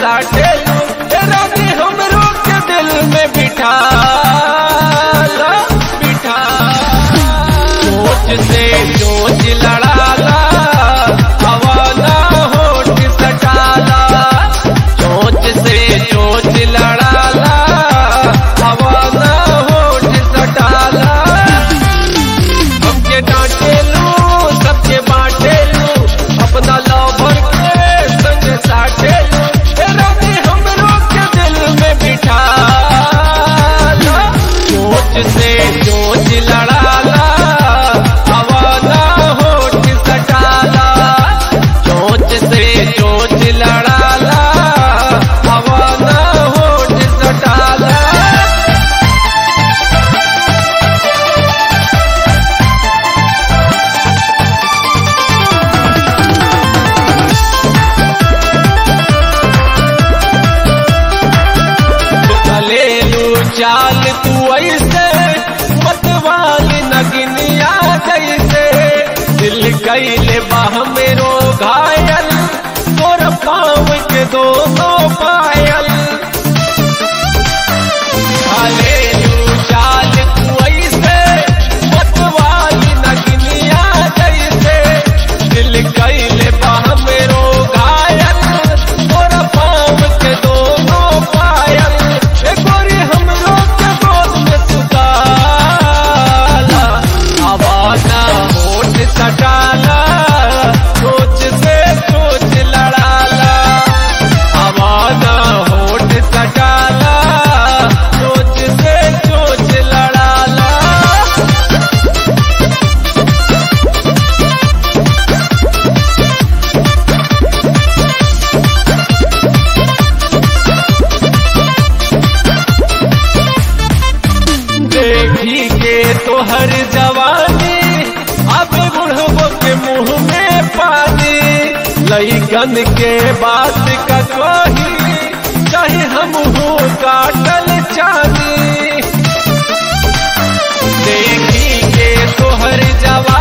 साटेलू रानी हमरो के दिल में बिठा बिठा सोच से सोच लड़ाला हवा ना होठ सटाला सोच से सोच लड़ाला हवा ना होठ सटाला हमके डांटेलू सबके बांटेलू अपना लवर के संग साटेलू ए रानी हमरो के दिल में बिठा सोच से सोच लड़ाला हवा ना होठ सटाला सोच से सोच लड़ाला हवा ना होठ सटाला चलेलू चाल तू ऐसे मतवाल नगनिया जैसे दिल कैले बाह मेरो घायल तोर पाँव के दोनों पायल चलेलू चाल तू ऐसे मतवाल नगनिया जैसे दिल कैले बाह मेरो घायल तोर पाँव के दोनों पायल ए गोरी हमरो के गोद में सुताला आवाजा होठ सटाला सोच से सोच लड़ाला आवाजा होठ सटाला सोच से सोच लड़ाला देखी के तोहर जवानी अब बुढ़बो के मुंह में पानी लईकन के बात का कही चाहे हम हो काटल चानी देखी के तोहर जवानी